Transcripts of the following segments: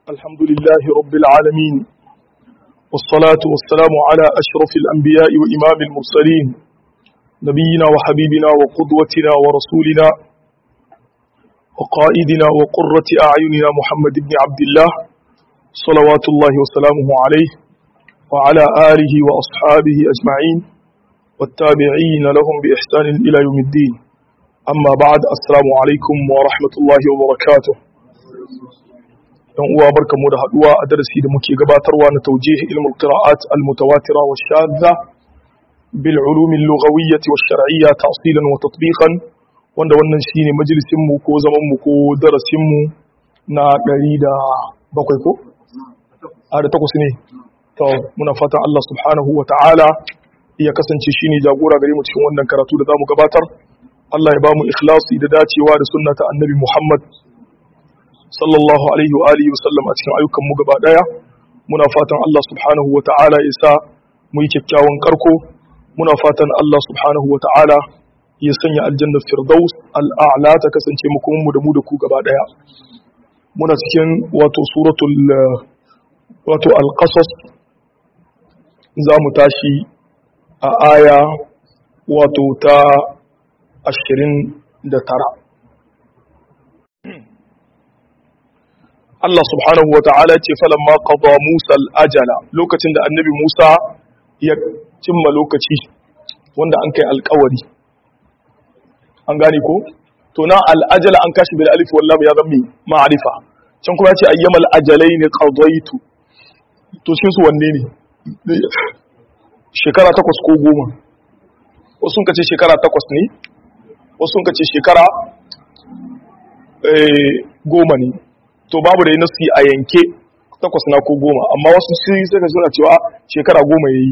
الحمد لله رب العالمين والصلاة والسلام على أشرف الأنبياء وإمام المرسلين نبينا وحبيبنا وقدوتنا ورسولنا وقائدنا وقرة أعيننا محمد بن عبد الله صلوات الله وسلامه عليه وعلى آله وأصحابه أجمعين والتابعين لهم بإحسان إلى يوم الدين أما بعد السلام عليكم ورحمة الله وبركاته yan uwa barkamu da haduwa a darasi da muke gabatarwa na taujih ilmul qira'at al mutawatira wa shadda bil ulum al lughawiyyah wa shar'iyyah ta'silan wa tatbiqan wanda wannan shine majalisin mu ko zaman mu ko darasin mu na 107 ko a da takwas ne to muna fatan Allah subhanahu wa ta'ala ya kasance shine jagora gare mu cikin wannan karatu da zamu gabatar Allah ya ba mu ikhlasi da dacewa da sunna ta annabi Muhammad sallallahu alaihi wa alihi wasallam a cikin ayyukan mu gaba daya muna fatan Allah subhanahu wa ta'ala ya sa mu yi kyakkyawan karko muna fatan Allah subhanahu wa ta'ala ya sanya aljanna firdaus al'a'la ta kasance mu kuma mu da mu da ku gaba daya muna cikin wato suratul wato al-qasas za mu tashi a aya wato ta 29 Allah subhanahu wa ta'ala ce falamma qada Musa al-ajala lokacin da annabi Musa ya cimma lokaci wanda an kai alƙawari an gane ko to na al-ajala an kashi bil alif wal lam ya zammi ma'rifa can kuma yace ayyamal ajalain qadaitu to cikin su wanne ne shekara takwas ko goma wasu sun kace shekara takwas ne wasu sun kace shekara goma ne to babu da nasi a yanke takwas na ko goma amma wasu sai suka suna cewa shekara goma ya yi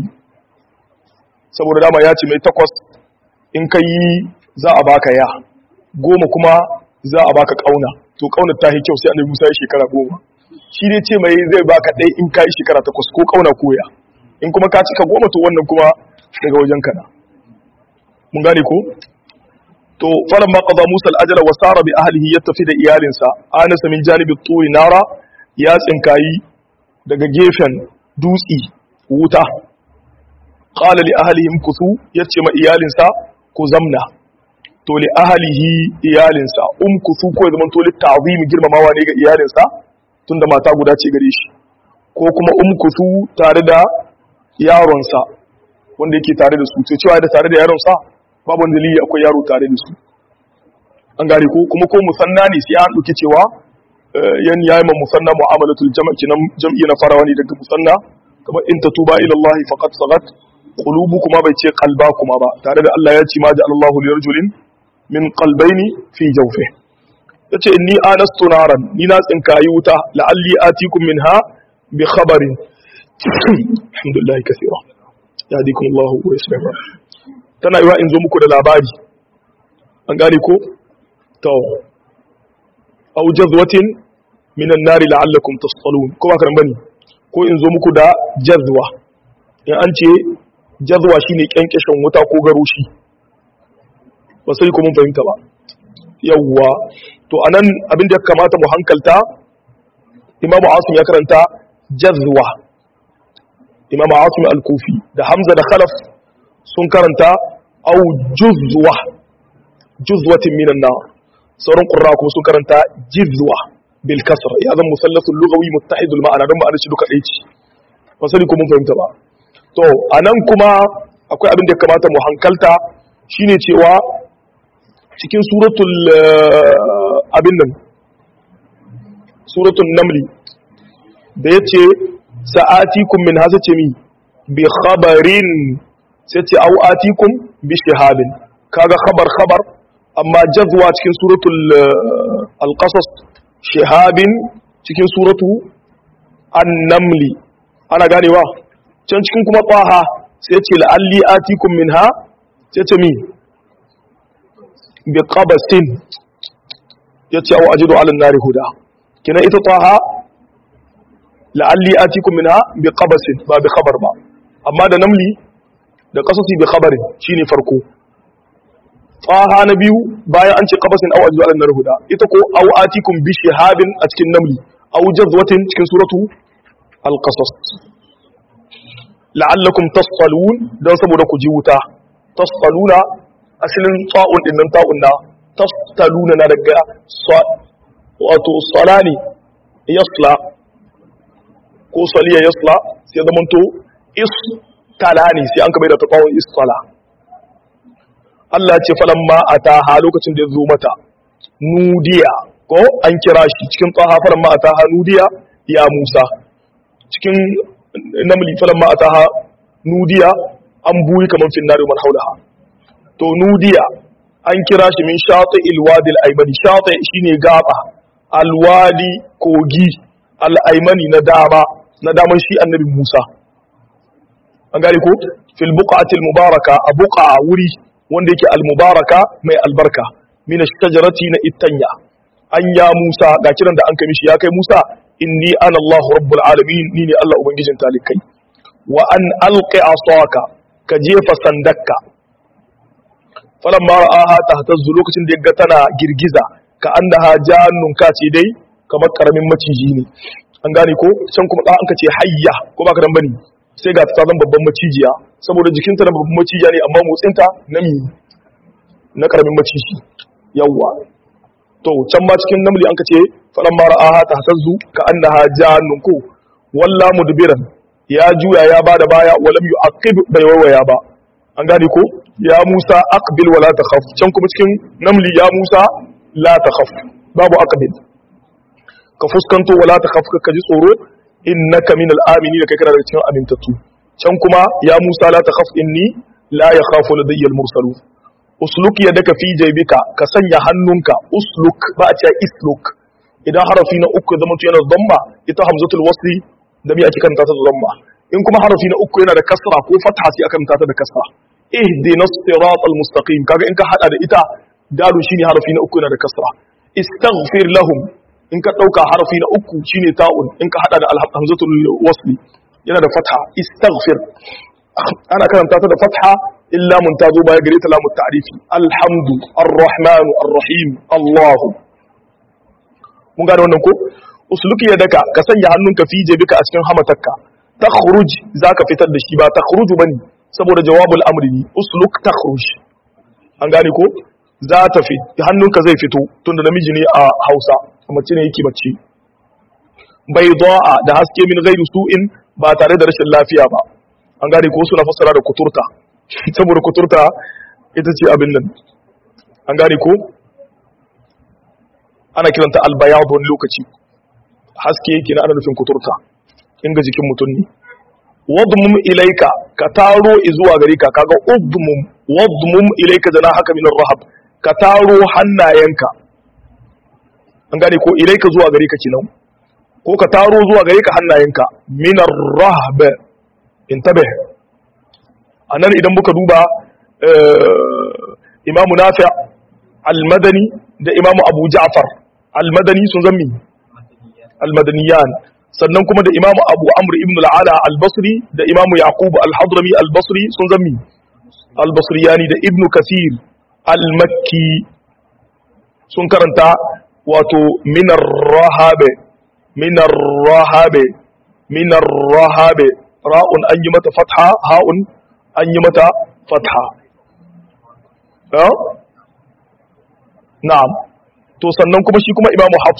saboda dama ya ce mai takwas in ka yi za a baka ya goma kuma za a baka kauna to kaunar ta yi kyau sai annabi musa ya shekara goma shi ne ce mai zai baka ɗaya in ka yi shekara takwas ko kauna ko ya in kuma ka cika goma to wannan kuma daga wajen kana mun gane ko to falan ma qada Musa al-ajala wa sara bi ahlihi ya tafi da iyalinsa anasa min janibi turi nara ya tsinkayi daga gefen dutsi wuta qala li ahlihim kuthu yace ma iyalinsa ku zamna to li ahlihi iyalinsa um kuthu ko zaman to li ta'zim girmamawa ne ga iyalinsa tunda mata guda ce gare shi ko kuma um kuthu tare da yaronsa wanda yake tare da su to cewa da tare da yaronsa babu wani dalili akwai yaro tare da su an gane ko kuma ko musanna ne sai an ɗauki cewa yan yayi ma musanna mu'amalatul jama'i kinan jam'i na farawa ne daga musanna kamar in tatuba ila Allah faqad sagat qulubu kuma bai ce qalba kuma ba tare da Allah ya ce ma ja'ala Allahu li rajulin min qalbayni fi jawfi yace inni anastu naran ni na tsinkayi wuta la'alli atikum minha bi khabarin alhamdulillah kaseera yahdikum Allah wa yuslimu tana yiwa in zo muku da labari an gane ko to aw jazwatin minan nari la'allakum tasqalun ko ba kan bane ko in zo muku da jazwa in an ce jazwa shine kyankeshin wuta ko garushi ba sai ku mun fahimta ba yawwa to anan abin da ya kamata mu hankalta imamu asim ya karanta jazwa imamu asim al-kufi da hamza da khalaf sun karanta au juzwa juzwatin minan nar sauran qurra kuma sun karanta jizwa bil kasr ya zan musallasul lughawi muttahidul ma'ana don ma'anar shi duka ɗaya ce fasali ko mun fahimta ba to anan kuma akwai abin da ya kamata mu hankalta shine cewa cikin suratul abin nan suratul namli da yace sa'atikum min hasace mi bi khabarin sai ce au atikum bi shihabin kaga khabar khabar amma jazwa cikin suratul al-qasas shihabin cikin suratu an-namli ana ganewa can cikin kuma qaha sai ce la'alli atikum minha sai ce mi bi qabasin yace au ajidu ala an-nari huda kina ita qaha la'alli atikum minha bi qabasin ba bi khabar ba amma da namli da kasasi bi khabarin shine farko tsaha na biyu bayan an ce qabasin aw ajzu al huda ita ko aw atikum bi shihabin a cikin namli aw jazwatin cikin suratu al-qasas la'allakum tasqalun dan saboda ku ji wuta tasqaluna asalin ta'un din nan ta'un na tasqaluna na daga wato salani yasla ko saliya yasla sai zamanto is talani sai an kamar da ta kawo is sala Allah ce falamma ataha lokacin da ya zo mata nudiya ko an kira shi cikin tsaha falamma ataha nudiya ya Musa cikin namli falamma ataha nudiya an buyi kaman finnari man haulaha to nudiya an kira shi min shati alwadi alaymani shati shine gaba alwadi kogi alaymani na dama na daman shi annabi Musa an gane ko fil buqatil mubaraka a buqa wuri wanda yake al mubaraka mai albarka min ash-shajarati na ittanya an ya Musa ga kiran da an kai mishi ya kai Musa inni ana Allahu rabbul alamin ni ne Allah ubangijin talikai wa an alqi asaka ka jefa sandakka falamma ra'aha tahtazzu lokacin da yaga tana girgiza ka annaha jannun ka ce dai kamar karamin maciji ne an gane ko can kuma an ka ce hayya ko baka dan bane sai ga ta zan babban macijiya saboda jikinta na babban macijiya ne amma motsinta na mi na karamin maciji yawwa to can ma cikin namli an ka ce falan mara aha ta hasazzu ka annaha jannun ko walla mudbiran ya juya ya bada baya walam yu'aqib bai wawaya ba an gane ko ya Musa aqbil wala takhaf can kuma cikin namli ya Musa la takhaf babu aqbil ka fuskanto wala takhaf ka ji tsoro innaka minal aminin kai kana daga cikin amintattu can kuma ya Musa la takhaf inni la yakhafu ladayya al-mursalun usluk yadaka fi jaybika ka sanya hannunka usluk ba a ce isluk idan harafi na uku zama yana dhamma ita hamzatul wasli da me ake karanta ta da dhamma in kuma harafi na uku yana da kasra ko fatha sai aka karanta ta da kasra ihdinas siratal mustaqim kaga in ka hada da ita dalu shine harafi na uku yana da kasra istaghfir lahum in ka dauka harafi na uku shine ta'un in ka hada da hamzatul wasli yana da fatha istaghfir ana karanta ta da fatha illa mun tazo baya gare ta lamu ta'rifi alhamdu arrahmanu arrahim allah mun gane wannan ko usluki yadaka ka sanya hannunka fi jebika a cikin hamatarka takhruj zaka fitar da shi ba takhruju bane saboda jawabul amri ne usluk takhruj an gane ko za ta fi hannunka zai fito tunda namiji ne a Hausa mace ne yake bacci bai da haske min gairu su'in ba tare da rashin lafiya ba an gane ko suna fassara da kuturta saboda kuturta ita ce abin nan an gane ko ana kiranta albayad wani lokaci haske yake na ana nufin kuturta inga jikin mutum ne wadmum ilaika ka taro zuwa gare ka kaga udmum wadmum ilaika jana haka min rahab ka taro hannayenka an gane ko ilaika zuwa gare ka kenan ko ka taro zuwa gare ka hannayenka min rahab intabih anan idan muka duba imamu nafi' al-madani da imamu abu ja'far al-madani sun zammi al-madaniyan sannan kuma da imamu abu amr ibn al-ala al-basri da imamu yaqub al-hadrami al-basri sun zammi al-basriyani da ibn kasir al-makki sun karanta wato minar rahabe minar rahabe minar rahabe ra'un an yi mata fatha ha'un an yi mata fatha na'am to sannan kuma shi kuma imamu hafs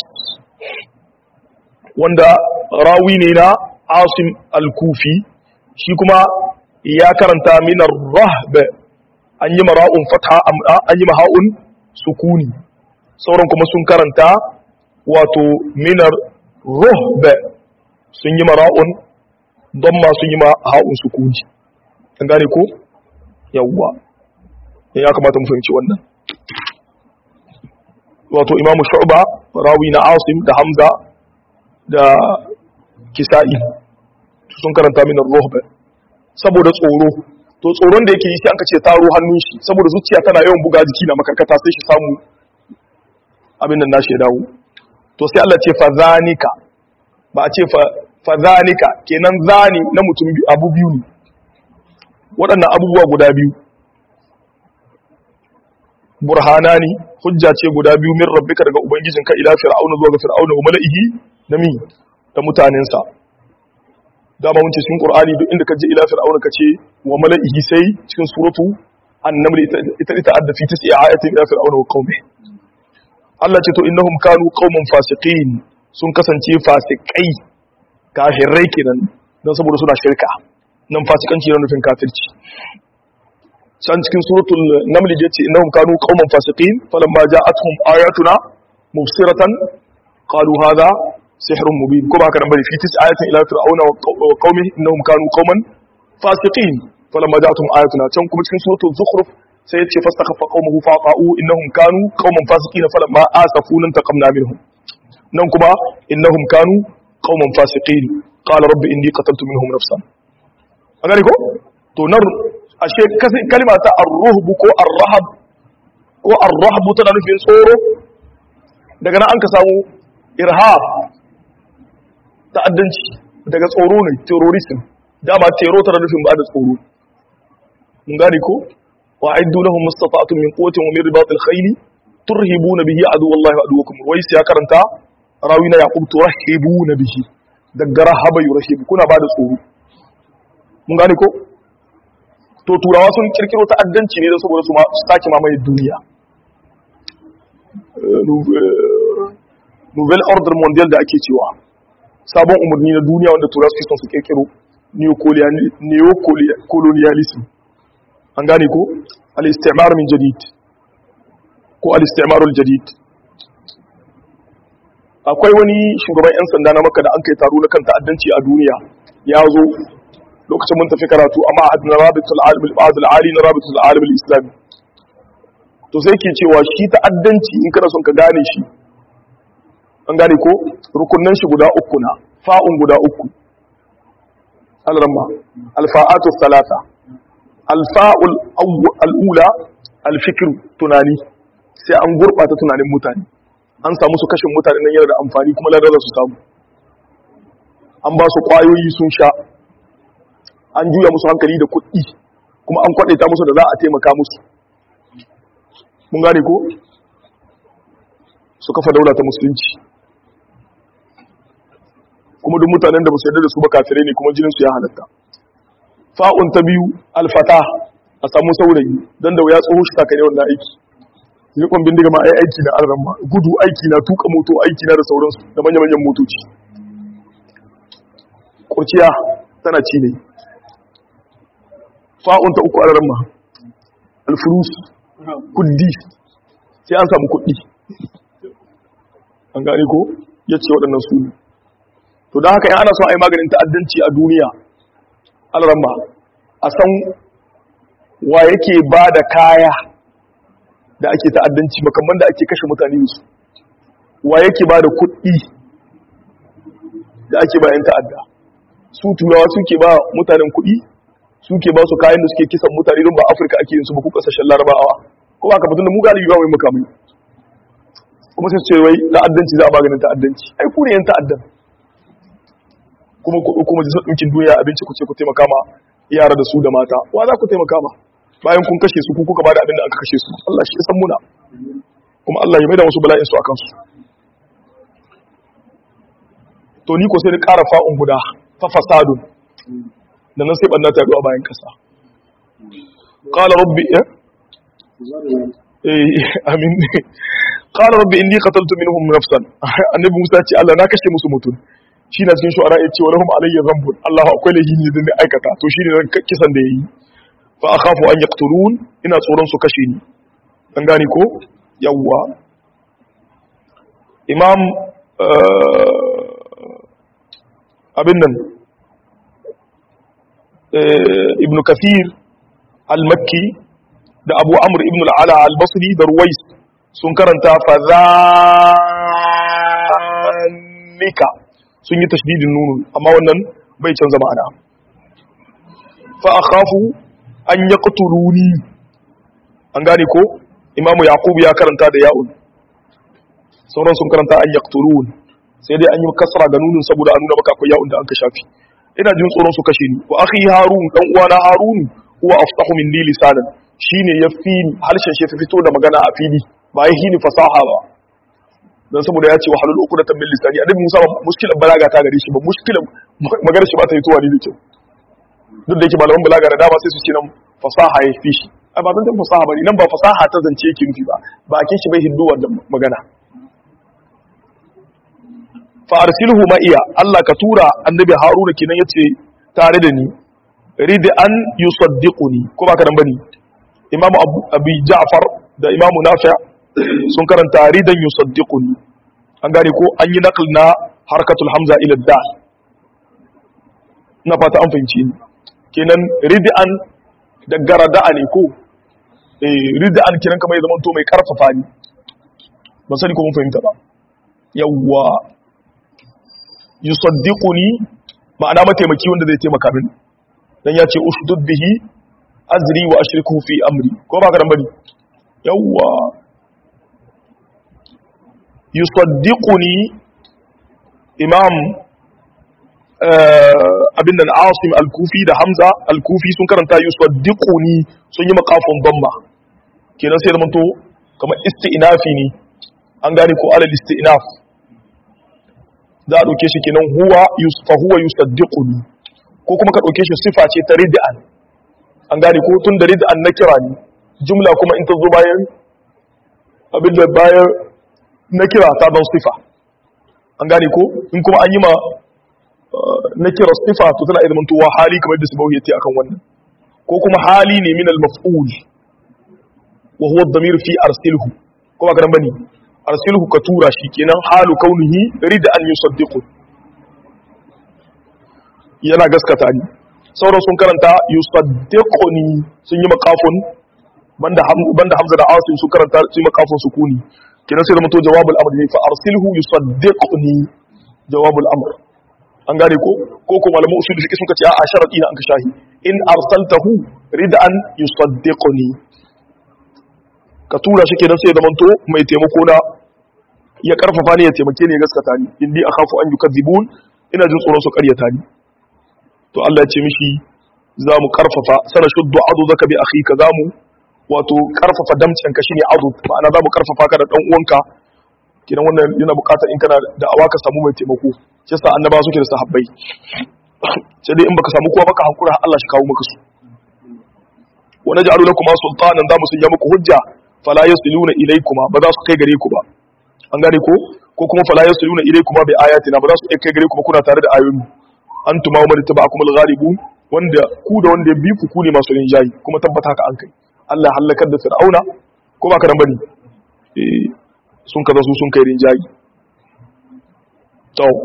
wanda rawi ne na asim al-kufi shi kuma ya karanta minar rahbe an yi mara'un fatha an yi maha'un sukuni sauran kuma sun karanta wato minar ruhbe sun yi mara'un don ma sun yi maha'un sukuni an gane ko yawwa ya kamata mu fahimci wannan wato imamu shu'ba rawi na asim da hamza da kisa'i sun karanta min ruhba saboda tsoro to tsoron da yake yi sai aka ce taro hannun shi saboda zuciya tana yawan buga jiki na makarkata sai shi samu abin nan nashi ya dawo to sai Allah ce fa zanika ba a ce fa zanika kenan zani na mutum abu biyu ne waɗannan abubuwa guda biyu burhanani hujja ce guda biyu min rabbika daga ubangijinka ila fir'auna zuwa ga fir'auna wa mala'ihi da mi da mutanensa dama mun ce cikin qur'ani duk inda ka je ila fir'auna ka ce wa mala'ihi sai cikin suratu an-naml ita ita adda fi tis'i ayatin ila fir'auna wa qaumi Allah ce to innahum kanu qauman fasiqin sun kasance fasikai kafirai kenan don saboda suna shirka nan fasikanci yana nufin kafirci can cikin suratul naml yace innahum kanu qauman fasiqin falamma ja'atuhum ayatuna mubsiratan qalu hadha sihrun mubin ko ba ka nan bane fi tis ayatin ila fir'auna wa qaumihi innahum kanu qauman fasiqin falamma ja'atuhum ayatuna can kuma cikin suratul zukhruf sai yace fastakhaffa qaumuhu faqa'u innahum kanu qauman fasiqin falamma asafuna taqamna minhum nan kuma innahum kanu qauman fasiqin qala rabbi inni qataltu minhum nafsan an gane ko to nan ashe kalma ta ar-ruhb ko ar-rahab ko ar-rahb tana nufin tsoro daga nan an ka samu irhab ta'addanci daga tsoro ne terrorism dama tero tana nufin ba da tsoro mun gane ko wa aiddu lahum mustata'atun min quwwatin wa min ribatil khayli turhibuna bihi aduwallahi wa aduwakum wai sai ya karanta rawina yaqub turhibuna bihi daga rahaba yurhib kuna ba da tsoro mun gane ko to turawa sun kirkiro ta'addanci ne don saboda su sake mamaye duniya nouvelle order mondial da ake cewa sabon umarni na duniya wanda turawa suke son su kirkiro neocolonialism an gane ko al-istimar min jadid ko al-istimar al-jadid akwai wani shugaban 'yan sanda na maka da an kai taro na kan ta'addanci a duniya ya zo lokacin mun tafi karatu amma a na rabitul alim al ali na rabitul alim al-islami to sai ke cewa shi ta'addanci in kana son ka gane shi an gane ko rukunnan shi guda uku na fa'un guda uku al-ramma al-fa'atu thalatha al-fa'ul al-ula al-fikr tunani sai an gurbata tunanin mutane an samu su kashin mutane nan yana da amfani kuma ladar su samu an ba su kwayoyi sun sha an juya musu hankali da kuɗi kuma an kwaɗaita musu da za a taimaka musu mun gane ko su kafa daula ta musulunci kuma duk mutanen da ba su yarda da su ba kafirai ne kuma jininsu ya halatta fa'un ta biyu alfata a samu saurayi don da ya tsoho shi takare wannan aiki rikon bindiga ma ai aiki na arran ma gudu aiki na tuka moto aiki na da sauransu da manya-manyan motoci kurciya tana ci ne fa'un ta uku arran ma alfurus kuddi sai an samu kuddi an gane ko ya ce waɗannan su ne to don haka yan ana son a yi maganin ta'addanci a duniya arran ma a san wa yake ba da kaya da ake ta'addanci makamman da ake kashe mutane da su wa yake ba da kuɗi da ake bayan ta'adda su turawa suke ba mutanen kuɗi suke ba su kayan da suke kisan mutane don ba afirka ake yin su ba ku kasashen larabawa ko ba ka fitin da mu galibi ba mai makamai kuma sai su ce wai ta'addanci za a maganin ta'addanci ai ku ne yan ta'addan kuma kuma jisar ɗinkin duniya abinci ku ce ku taimaka ma yara da su da mata wa za ku taimaka ma bayan kun kashe su ku kuka bada abin da aka kashe su Allah shi san muna kuma Allah ya maida wasu bala'in su akan su to ni ko sai ni ƙara fa'un guda fa fasadun da nan sai banna ta yaduwa bayan kasa qala rabbi eh eh amin qala rabbi inni qataltu minhum nafsan annabi Musa ce Allah na kashe musu mutum shi na cikin shu'ara ya ce wa lahum alayya dhanbun Allah akwai lahi ne da aikata to shi ne kisan da yayi fa akhafu an yaqtulun ina tsoron su kashe ni an gane ko yawwa imam abin nan ibn kathir al-makki da abu amr ibn al-ala al-basri da ruwais sun karanta fa zalika sun yi tashdidin nunu amma wannan bai canza ma'ana fa akhafu an yaqtuluni an gane ko imamu yaqub ya karanta da ya'un sauran sun karanta an yaqtulun sai dai an yi kasra ga nunin saboda a nuna maka akwai ya'un da an ka shafi ina jin tsoron su kashe ni wa akhi harun dan uwana harun huwa aftahu minni lisanan shine yafi harshen shi fito da magana a fili ba ya hini fasaha ba dan saboda ya ce wa halul uqdatan min lisani annabi Musa ba mushkilan balaga ta gare shi ba mushkilan magana shi ba ta yi tuwa ne da kyau duk da yake malaman balaga da dama sai su ce nan fasaha ya fi shi a ba zan fasaha bane nan ba fasaha ta zance yake nufi ba bakin shi bai hinduwa da magana fa arsilhu ma iya Allah ka tura annabi Haruna kenan yace tare da ni rid an yusaddiquni ko ba ka dan bane Imam Abu Ja'far da Imam Nafi' sun karanta ridan yusaddiquni an gane ko an yi naql na harkatul hamza ila dal na fata an fahimci ni kenan rid'an da garada'a ne ko eh rid'an kenan kamar ya zama to mai karfafa ni ban sani ko mun fahimta ba yawwa yusaddiquni ma'ana mataimaki wanda zai taimaka mini dan ya ce ushdud bihi azri wa ashriku fi amri ko ba ka dan bane yawwa yusaddiquni imam abin nan asim al-kufi da hamza al-kufi sun karanta yusaddiquni sun yi makafin damma kenan sai zamanto kamar isti'nafi ne an gane ko alal isti'naf za a dauke shi kenan huwa fa huwa yusaddiquni ko kuma ka dauke shi sifa ce ta rid'an an gane ko tun da rid'an na kira ne jumla kuma in ta zo bayan abin da bayan na kira ta don sifa an gane ko in kuma an yi ma na kira sifa to tana idan tuwa hali kamar da sibahu yace akan wannan ko kuma hali ne min al-maf'ul wa huwa ad-damir fi arsilhu ko ba karan bane arsilhu ka tura shi kenan halu kaunihi rida an yusaddiqu yana gaskata ni sauran sun karanta yusaddiquni sun yi makafun banda banda hamza da asim sun karanta sun yi makafun sukuni kenan sai zama to jawabul amr ne fa arsilhu yusaddiquni jawabul amr an gane ko ko ko malamu usul fiqh suka ce a sharadi na an ka shahi in arsaltahu rid'an yusaddiquni ka tura shi kenan sai zama to mai taimako na ya karfafa ni ya taimake ni ya gaskata ni indi akhafu an yukadzibun ina jin tsoron su karyata ni to Allah ya ce mishi za mu karfafa sana shuddu adudaka bi akhika za mu wato karfafa damcin ka shine azu ma'ana za mu karfafa ka da dan uwanka kidan wannan yana bukatar in kana da awa ka samu mai taimako shi sa annaba suke da sahabbai sai dai in baka samu kowa baka hankura Allah shi kawo maka su wa naj'alu lakum sultanan za mu sanya muku hujja fala yasiluna ilaykuma ba za su kai gare ku ba an gane ko ko kuma fala yasiluna ilaykuma bi ayatina ba za su kai gare ku ba kuna tare da ayoyi antuma wa man tabi'akum al-ghalibun wanda ku da wanda ya bi ku ku ne masu rinjayi kuma tabbata haka an kai Allah halakar da fir'auna ko ba ka nan bane eh sun kaza su sun kai rinjayi to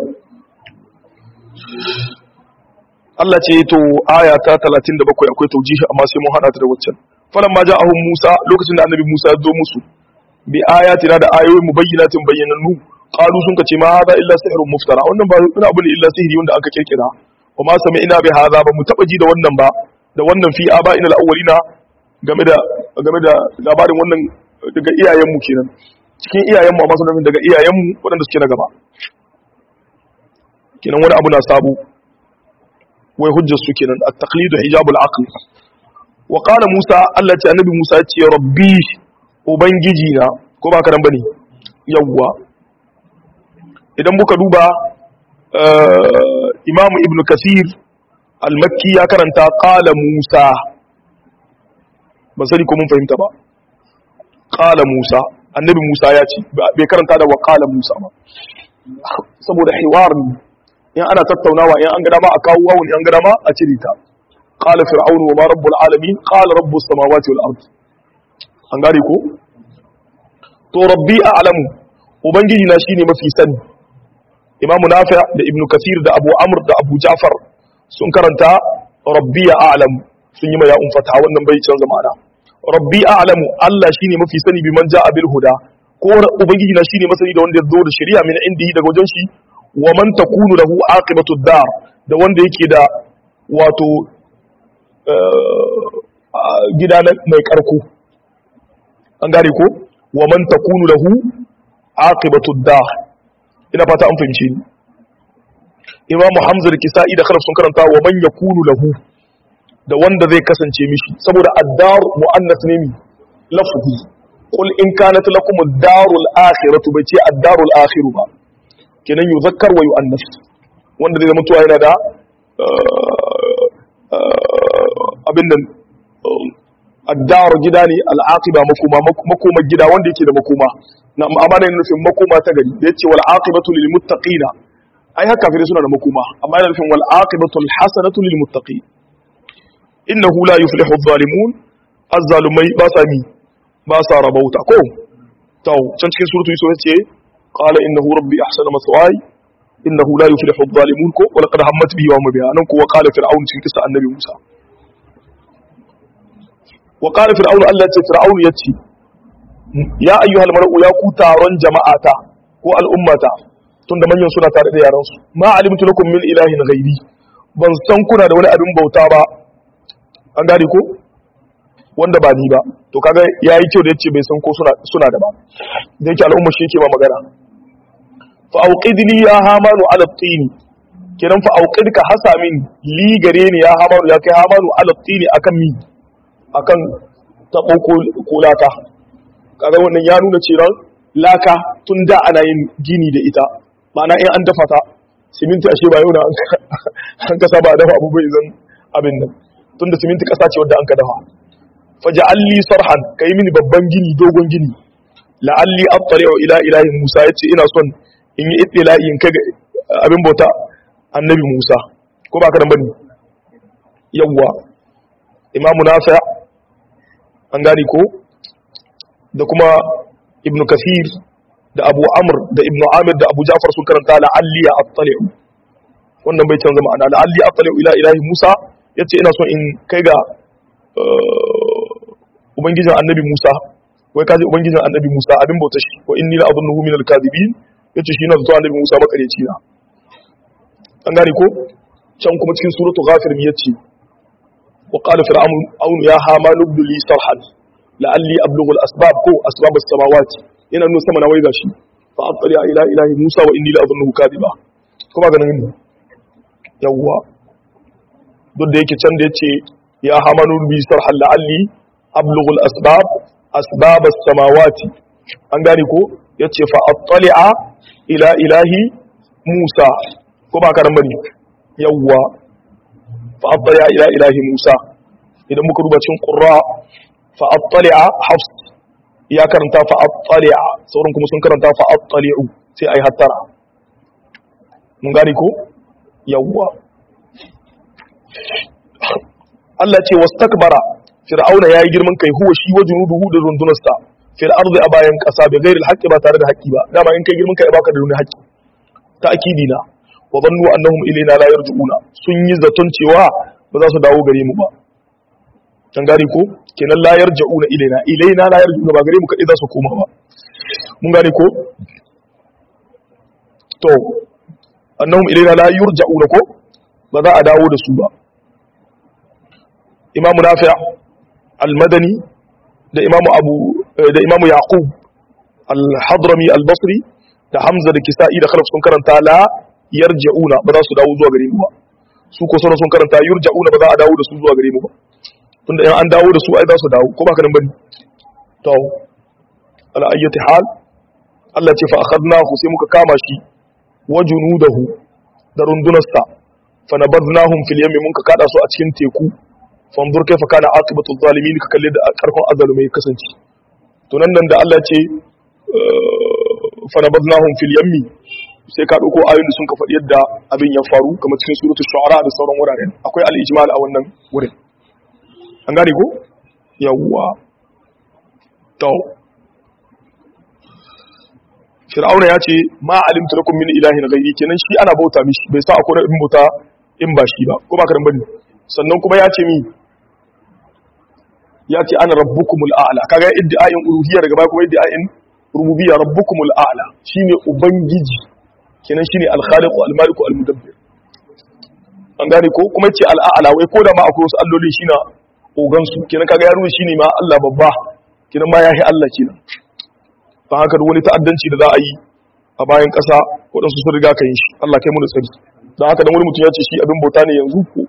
Allah ce to aya ta 37 akwai taujihi amma sai mun hada ta da waccan falan ma ja'ahum Musa lokacin da annabi Musa ya zo musu bi ayatina da ayoyin mubayyinatin bayyanannu qalu sun kace ma hada illa sihrun muftara wannan ba wani abu ne illa sihiri wanda aka kirkira wa ma sami'na bi hada ba mu taba ji da wannan ba da wannan fi aba ina al-awwalina game da game da labarin wannan daga iyayenmu kenan cikin iyayenmu amma sunan daga iyayenmu waɗanda suke na gaba kenan wani abu na sabo wai hujjar su kenan at-taqlidu hijabul aql wa qala Musa Allah ce annabi Musa ya ce rabbi ubangiji na ko ba ka dan bane yawwa idan muka duba Imam Ibn Kathir al-Makki ya karanta qala Musa ban sani ko mun fahimta ba qala Musa annabi Musa ya ce bai karanta da wa qala Musa ba saboda hiwar ne in ana tattaunawa in an ga dama a kawo wawun in an ga dama a cire ta qala fir'aunu wa ma rabbul alamin qala rabbus samawati wal ard an gane ko to rabbi a'lamu ubangiji na shine mafi sani imamu nafi' da ibnu kathir da abu amr da abu ja'far sun karanta rabbi a'lamu sun yi ma ya'un fata wannan bai canza ma'ana rabbi a'lamu Allah shine mafi sani bi man ja'a bil huda ko ubangiji na shine masani da wanda ya zo da shari'a min indihi daga wajen shi wa man takunu lahu aqibatu dar da wanda yake da wato gida mai karko an gane ko wa man takunu lahu aqibatu dar ina fata an fahimce ni imam hamza da kisa'i da khalaf sun karanta wa man yakunu lahu da wanda zai kasance mishi saboda addar muannas ne lafzi qul in kanat lakum ad-darul akhiratu bai ce ad-darul akhiru ba kenan yuzakkar wa yu'annas wanda zai zama tuwa yana da abin nan ad-dar gida ne al-aqiba makoma makoma gida wanda yake da makoma na amma ne nufin makoma ta gari da yace wal aqibatu lil muttaqina ai haka kafirai suna da makoma amma yana nufin wal aqibatu al hasanatu lil muttaqin innahu la yuflihu adh-dhalimun az-zalimai ba sa mi ba sa rabauta ko to can cikin suratu yusuf yace qala innahu rabbi ahsana maswaya innahu la yuflihu adh-dhalimun ko wala qad hammat bihi wa hum biha nan ko wa qala fir'aun cikin kisa annabi musa wa qala fir'aun Allah ya ce fir'aun yace ya ayyuhal mar'u ya ku taron jama'ata ko al'ummata tunda manyan suna tare da yaran su ma alimtu lakum min ilahin ghairi ban san kuna da wani abin bauta ba an gane ko wanda ba ni ba to kaga yayi kyau da yace bai san ko suna suna da ba da yake al'umma shi yake ba magana fa auqid li ya hamanu ala tini kenan fa auqid ka hasa min li gare ni ya hamanu ya kai hamanu ala tini akan mi akan tabo ko laka kaga wannan ya nuna cewa laka tun da ana yin gini da ita ma'ana in an dafa ta siminti ashe ba yau na an kasa ba dafa abu bai zan abin nan tunda siminti kasa ce wadda an ka dafa faja'alli sarhan kai mini babban gini dogon gini la'alli attali'u ila ilahi Musa yace ina son in yi ittila'i in kai abin bauta annabi Musa ko ba ka dan bane yawwa imamu nafi an gane ko da kuma ibnu kasir da abu amr da ibnu amir da abu jafar sun karanta la'alli ya attali'u wannan bai canza ma'ana la'alli attali'u ila ilahi musa yace ina son in kai ga ubangijin annabi musa wai kaji ubangijin annabi musa abin bauta shi wa inni la adunnuhu min al-kadhibin yace shi na zato annabi musa makareci na an gane ko can kuma cikin suratul ghafir mi yace wa qala fir'aun ya hamanu ibn li sarhan la'alli ablughu al-asbab ko asbab as-samawati yana nuna sama na wai gashi fa attali ila ilahi musa wa inni la adunnuhu kadiba kuma ganin ne yawwa duk da yake can da yace ya hamanu bi sarhan la'alli ablughu al-asbab asbab as-samawati an gane ko yace fa attali'a ila ilahi musa ko ba ka nan bane yawwa fa attali'a ila ilahi musa idan muka duba cikin qurra fa attali'a hafs ya karanta fa attali'a sauran kuma sun karanta fa attali'u sai ai hattara mun gane ko yawwa Allah ce wastakbara fir'auna yayi girman kai huwa shi wa junuduhu da rundunarsa fil ardi a bayan kasa bi ghairi alhaqi ba tare da haƙi ba dama in kai girman kai baka da wani haƙi ta akidina wa dhannu annahum ilayna la yarji'una sun yi zaton cewa ba za su dawo gare mu ba kan gane ko kenan la yarji'una ilayna ilayna la yarji'una ba gare mu kadai za su koma ba mun gane ko to annahum ilayna la yurja'una ko ba za a dawo da su ba imam nafi' al-madani da imam abu da imam yaqub al-hadrami al-basri da hamza da kisa'i da khalaf sun karanta la yarja'una ba za su dawo zuwa gare mu ba su ko sauran sun karanta yurja'una ba za a dawo da su zuwa gare mu ba tunda in an dawo da su ai za su dawo ko ba ka nan bane to ala ayyati hal Allah ce fa akhadnahu sai muka kama shi wa junudahu da rundunarsa fa nabadnahum fil yammi mun ka kada su a cikin teku fanzur kaifa kana aqibatu zalimin ka kalle da karkon azalumai kasance to nan nan da Allah ya ce fa nabadnahum fil yammi sai ka dauko ayoyin da sun ka faɗi yadda abin ya faru kamar cikin suratul shu'ara da sauran wuraren akwai al-ijmal a wannan wurin an gane ko yawwa to fir'auna ya ce ma alimtu lakum min ilahin ghairi kenan shi ana bauta mishi bai sa akwai in bauta in ba shi ba ko ba karan bane sannan kuma ya ce mi ya ce ana rabbukumul a'la kaga iddi'ain uluhiyya daga baya kuma iddi'ain rububiyya rabbukumul a'la shine ubangiji kenan shine al-khaliq al-malik al-mudabbir an gane ko kuma yace al-a'la wai ko da ma akwai wasu alloli shine ogan su kenan kaga ya nuna shine ma Allah babba kenan ma yahi Allah kenan fa haka da wani ta'addanci da za a yi a bayan ƙasa waɗansu sun riga ka yin shi Allah kai mu da tsari don haka dan wani mutum ya ce shi abin bauta ne yanzu ko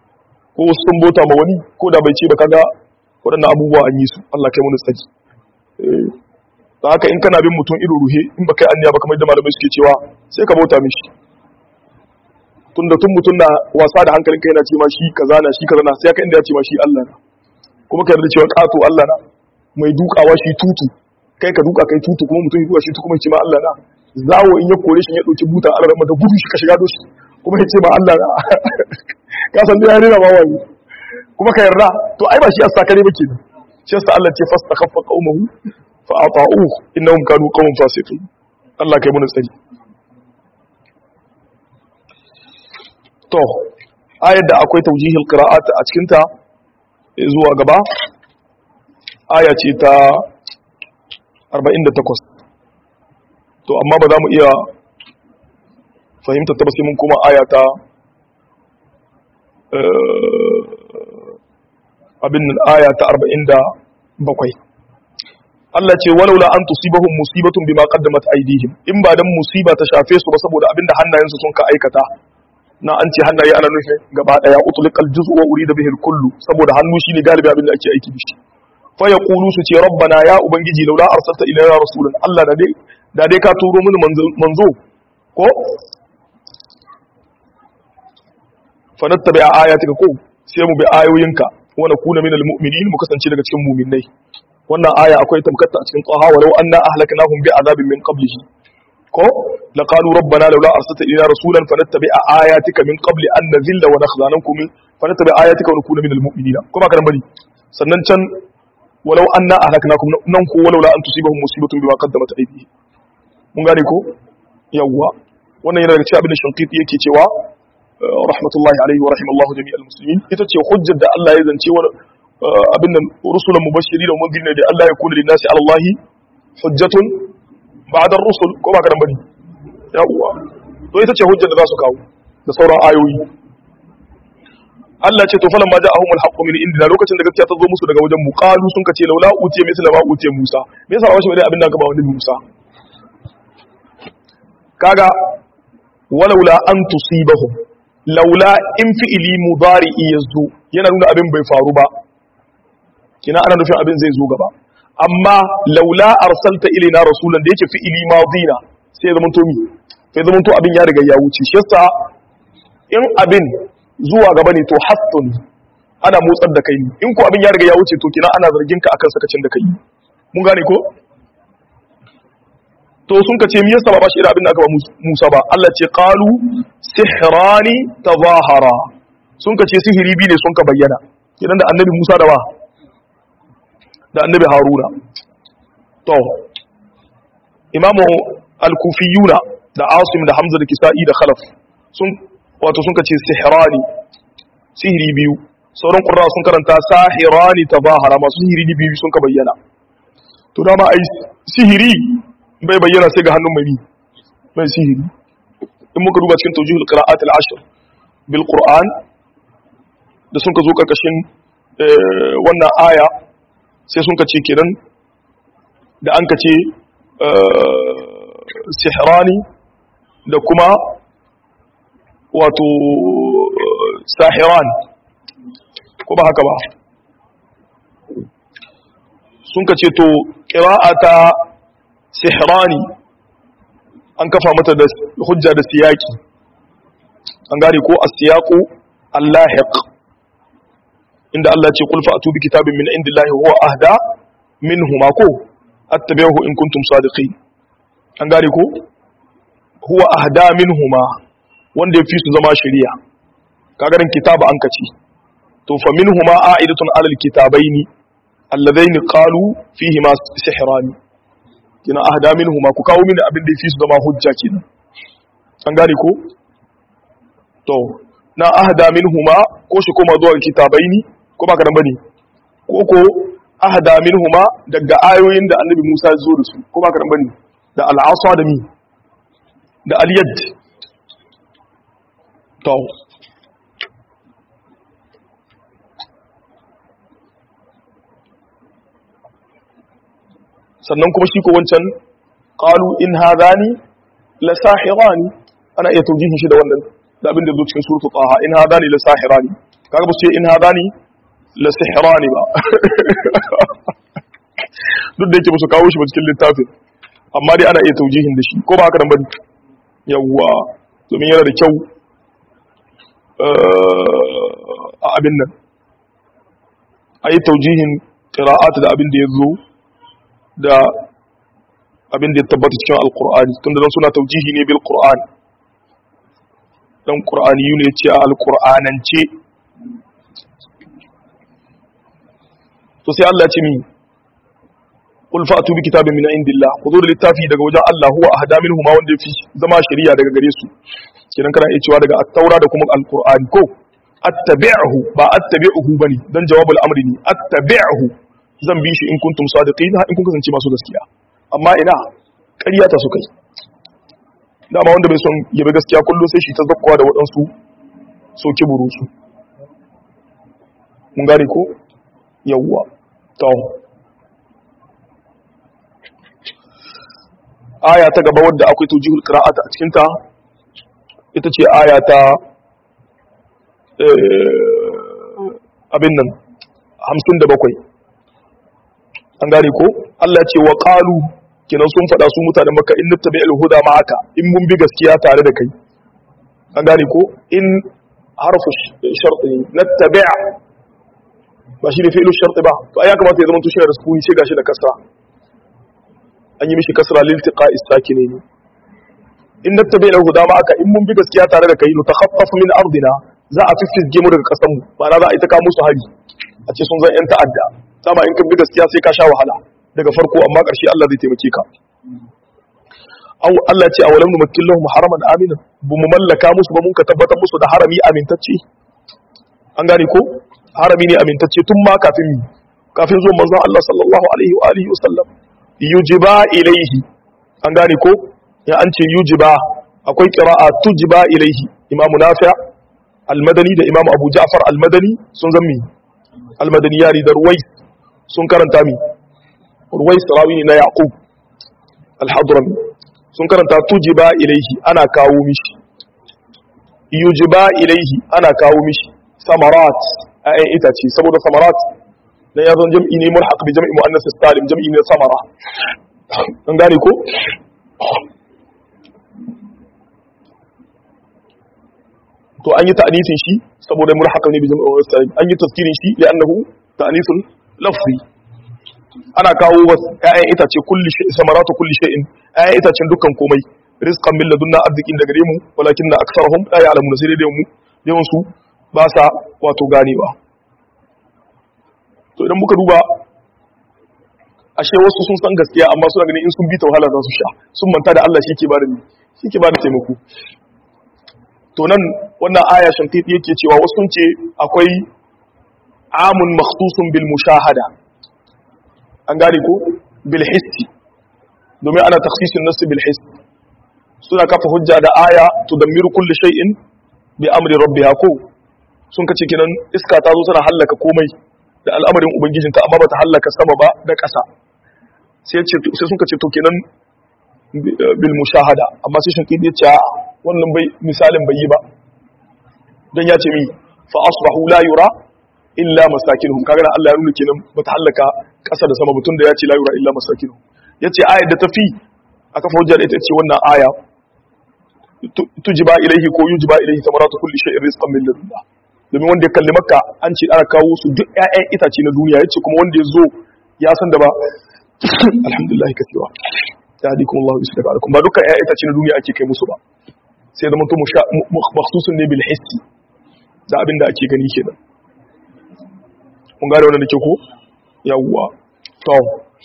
ko sun bauta ma wani ko da bai ce ba kaga waɗannan abubuwa an yi su Allah kai mu tsaki da haka in kana bin mutum ido ruhe in baka yi anniya ba kamar da malamai suke cewa sai ka bauta mishi tun da tun mutum na wasa da hankalin kai yana ce ma shi kaza na shi kaza na sai ka inda ya ce ma shi Allah na kuma ka yarda cewa kato Allah na mai dukawa shi tutu kai ka duka kai tutu kuma mutum ya duka shi tutu kuma ya ce ma Allah na zawo in ya kore shi ya dauki buta Allah da gudu shi ka shiga doshi kuma ya ce ma Allah na ka san da ya rena ma wani kuma ka yarda to ai ba shi asta kare ba kenan shi yasa Allah ce fastakhaffa qaumahu fa ata'uhu innahum kanu qauman fasiqin Allah kai mun tsari to ayar da akwai taujihil qira'at a cikin ta zuwa gaba aya ce ta 48 to amma ba za mu iya fahimta ta ba sai mun kuma aya ta abin aya ta 47 Allah ce walaula an tusibahum musibatun bima qaddamat aydihim in ba dan musiba ta shafe su ba saboda abinda hannayensu sun ka aikata na an ce hannaye ana nufin gaba daya utliqal juz'u wa urida bihi kullu saboda hannu shine galibi abinda ake aiki da shi fa yaqulu su ce rabbana ya ubangiji laula arsalta ilayna rasulan Allah da dai da dai ka turo mini manzo ko fa nattabi ayatika ko sai mu bi ayoyinka wa nakuna minal mu'minin mu kasance daga cikin mu'minai wannan aya akwai tamkatta a cikin qaha walau anna ahlaknahum bi azabin min qablihi ko laqalu rabbana laula arsalta ilayna rasulan fanattabi'a ayatika min qabli an nazilla wa nakhza nankum fanattabi'a ayatika wa nakuna minal mu'minina ko ba karan bari sannan can walau anna ahlaknakum nan ko walaula an tusibahum musibatun bima qaddamat aydihim mun gane ko yawwa wannan yana daga cikin abin da shankiti yake cewa rahmatullahi alaihi wa rahimallahu jami'al muslimin ita ce hujjar da Allah ya zance wa abin nan rusulan mubashiri da mundirin da Allah ya kula linnasi ala Allah hujjatun ba'da rusul ko ba karan bane yawwa to ita ce hujjar da za su kawo da sauran ayoyi Allah ce to falan ma ja'ahum al-haqqu min indina lokacin da gaskiya ta zo musu daga wajen mu qalu sun kace laula utiya misla ma utiya Musa me yasa ba shi bane abin da ka ba wani Musa kaga walaula an tusibahum laula in fi'ili mudari'i yazo yana nuna abin bai faru ba kina ana nufin abin zai zo gaba amma laula arsalta ilaina rasulan da yake fi'ili madina sai ya zamanto mi sai ya zamanto abin ya riga ya wuce shi yasa in abin zuwa gaba ne to hattun ana motsar da kai in ko abin ya riga ya wuce to kina ana zargin ka akan sakacin da kai mun gane ko to sun ka ce mi yasa ba shi irin abin da aka ba Musa ba Allah ce qalu sihrani tazahara sun ka ce sihiri bi ne sun ka bayyana kidan da annabi Musa da ba da annabi Haruna to imamu al-kufiyuna da Asim da Hamza da Kisa'i da Khalaf sun wato sun ka ce sihrani sihiri biyu sauran qurra sun karanta sahirani tazahara masu sihiri biyu sun ka bayyana to dama ai sihiri bai bayyana sai ga hannun mai mai sihiri in muka duba cikin tawjihul qira'at al-ashr bil qur'an da sun ka zo karkashin wannan aya sai sun ka ce kenan da an ka ce sihrani da kuma wato sahiran ko ba haka ba sun ka ce to qira'ata sihrani an kafa mata da hujja da siyaki an gane ko as-siyaqu al-lahiq inda Allah ce qul fa'tu bi kitabin min indillahi huwa ahda minhuma ko attabi'uhu in kuntum sadiqin an gane ko huwa ahda minhuma wanda yafi su zama shari'a kaga ran kitaba an kace to fa minhuma a'idatun alal kitabaini alladaini qalu fihi ma sihrani kina ahda minhuma ku kawo mini abin da yafi su zama hujja kenan an gane ko to na ahda minhuma ko shi koma zuwa kitabaini ko ba ka nan bane ko ko ahda minhuma daga ayoyin da annabi Musa ya zo da su ko ba ka nan bane da al'asa da mi da al-yad to sannan kuma shi ko wancan qalu in hadani la sahirani ana iya taujihin shi da wannan da abin da zo cikin suratul taha in hadani la sahirani kaga ba su ce in hadani la sihirani ba duk da yake ba su kawo shi ba cikin littafin amma dai ana iya taujihin da shi ko ba haka nan bane yawwa domin yana da kyau a abin nan a yi taujihin qira'at da abin da ya zo da abin da ya tabbata cikin alqur'ani tunda dan suna taujihi ne bil qur'an dan qur'ani ne ce a alqur'anance to sai Allah ya ce mi qul fa'tu bi kitabin min indillah ku zo da littafi daga wajen Allah huwa ahda minhu ma wanda yafi zama shari'a daga gare su kenan kana iya cewa daga at-taura da kuma al-qur'ani ko attabi'hu ba attabi'uhu bane dan jawabul amri ne attabi'hu zan bi shi in kuntum sadiqin in kun kasance masu gaskiya amma ina ƙarya ta su kai dama wanda bai son yabi gaskiya kullum sai shi ta zakkuwa da waɗansu soki burusu mun gane ko yawwa to aya ta gaba wadda akwai tujihul qira'ata a cikin ta ita ce aya ta abin nan 57 an gane ko Allah ya ce wa qalu kinan sun faɗa su mutanen makka in nattabi'ul huda ma'aka in mun bi gaskiya tare da kai an gane ko in harfu sharti nattabi' ba shi ne fi'lu sharti ba to ai ya kamata ya zama to shi da sukuni sai gashi da kasra an yi mishi kasra lil tiqa'i sakine ne in nattabi'ul huda ma'aka in mun bi gaskiya tare da kai nutakhaffaf min ardina za a fiffizge mu daga kasan mu ba na za a yi ta kawo musu hari a ce sun zan yan ta'adda dama in kan bi gaskiya sai ka sha wahala daga farko amma ƙarshe Allah zai taimake ka aw Allah ce awalam numakkil lahum haraman aminan bu mu mallaka musu ba mun ka tabbatar musu da harami amintacce an gane ko harami ne amintacce tun ma kafin kafin zuwan manzon Allah sallallahu alaihi wa alihi wasallam yujiba ilaihi an gane ko ya an ce yujiba akwai qira'a tujiba ilaihi imamu nafi' al-madani da imamu abu ja'far al-madani sun zammi al-madani yari da ruwais sun karanta mi ruwais rawi ne na yaqub al-hadrami sun karanta tujiba ilaihi ana kawo mishi yujiba ilaihi ana kawo mishi samarat ayan itace saboda samarat na ya zan jam'i ne mulhaq bi jam'i muannas salim jam'i ne samara an gane ko to an yi ta'anisin shi saboda mulhaq ne bi jam'i muannas salim an yi tazkirin shi li'annahu ta'anisun lafzi ana kawo wasu ƴaƴan itace kulli shay samaratu kulli shay'in ƴaƴan itacen dukkan komai rizqan min ladunna arzikin daga mu walakin na aksarhum la ya'lamun sai dai mu yawan su ba sa wato ganewa to idan muka duba ashe wasu sun san gaskiya amma suna ganin in sun bi ta wahala za su sha sun manta da Allah shi ke bada shi ke bada taimako to nan wannan aya shantiti yake cewa wasu sun ce akwai amun makhsusun bil mushahada an gane ko bil hissi domin ana takhsisin nasu bil hissi suna kafa hujja da aya tudammiru kulli shay'in bi amri rabbiha ko sun kace kinan iska ta zo tana hallaka komai da al'amarin ubangijinta amma bata hallaka sama ba da ƙasa sai ce sai sun kace to kenan bil mushahada amma sai shin kidi ce wannan bai misalin bai yi ba dan ya ce mi fa asbahu la yura illa masakinuhum kaga Allah ya nuna kenan bata hallaka ƙasa da sama mutun da ya ce la yura illa masakinuhum yace ayar da tafi aka fa hujjar ita ce wannan aya tujiba ilaihi ko yujiba ilaihi samaratu kulli shay'in rizqan min ladunna domin wanda ya kalli makka an ce ana kawo su duk ƴaƴan itace na duniya yace kuma wanda ya zo ya san da ba alhamdulillah kasewa ya hadi kuma Allah bismillah alaikum ba dukkan ƴaƴan itace na duniya ake kai musu ba sai da mutum makhsusun ne bil hissi da abin da ake gani kenan mun gane wannan da ke ko yawwa to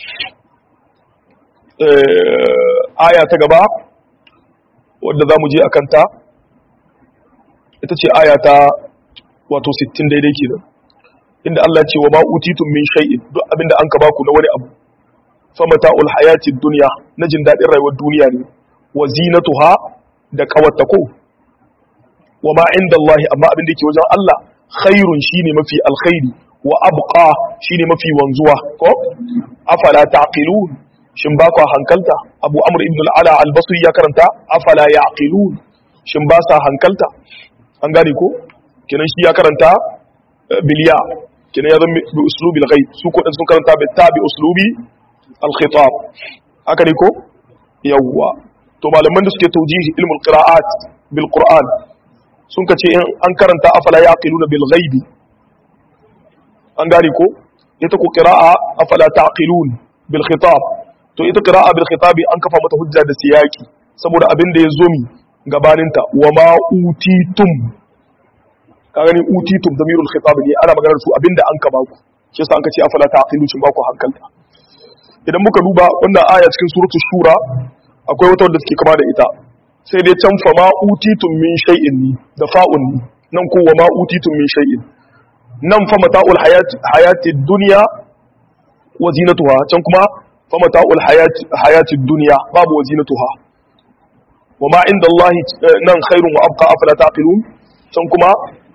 aya ta gaba wadda za mu je a kanta ita ce aya ta wato 60 daidai ke inda Allah ce wa ma'utitun min shay'in duk abinda an ka baku na wani abu famata ul hayatid dunya na jin daɗin rayuwar duniya ne wa zinatuha da kawatta ko wa ma inda Allah amma abin da yake wajen Allah khairun shine mafi alkhairi wa abqa shine mafi wanzuwa ko afala taqilun shin ba ku hankalta abu amr ibn al-ala al-basri ya karanta afala yaqilun shin ba sa hankalta an gane ko kenan shi ya karanta biliya kenan ya zama bi uslubil ghaib su ko sun karanta bi tabi uslubi al-khitab haka ne ko yawwa to malaman da suke taujihi ilmul qira'at bil qur'an sun kace in an karanta afala yaqiluna bil ghaibi an gane ko ita ko qira'a afala taqilun bil khitab to ita qira'a bil khitab an kafa mata hujja da siyaki saboda abin da ya zo mi gabaninta wa ma utitum ka gani utitum damirul khitab ne ana maganar su abinda an ka baku shi yasa an ka ce afala taqilu cin baku hankalta idan muka duba wannan aya cikin suratul shura akwai wata wadda take kama da ita sai dai can fa ma utitum min shay'in ni da fa'un ni nan ko wa ma utitum min shay'in nan fa mata'ul hayati hayati dunya wa zinatuha can kuma fa mata'ul hayati hayati dunya babu wa zinatuha wa ma inda Allah nan khairun wa abqa afala taqilun can kuma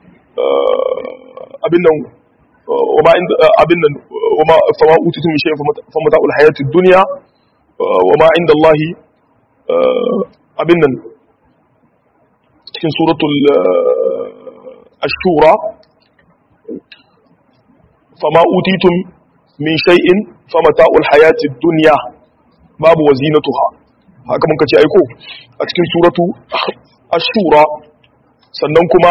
abin nan wa ma inda abin nan wa ma fa ma utitum min shay'in fa mata'ul hayati dunya wa ma inda Allah abin nan cikin suratul ashura fama utitum min shay'in famata'ul hayatid dunya babu wazinatuha haka mun kace aiko a cikin suratu ashura sannan kuma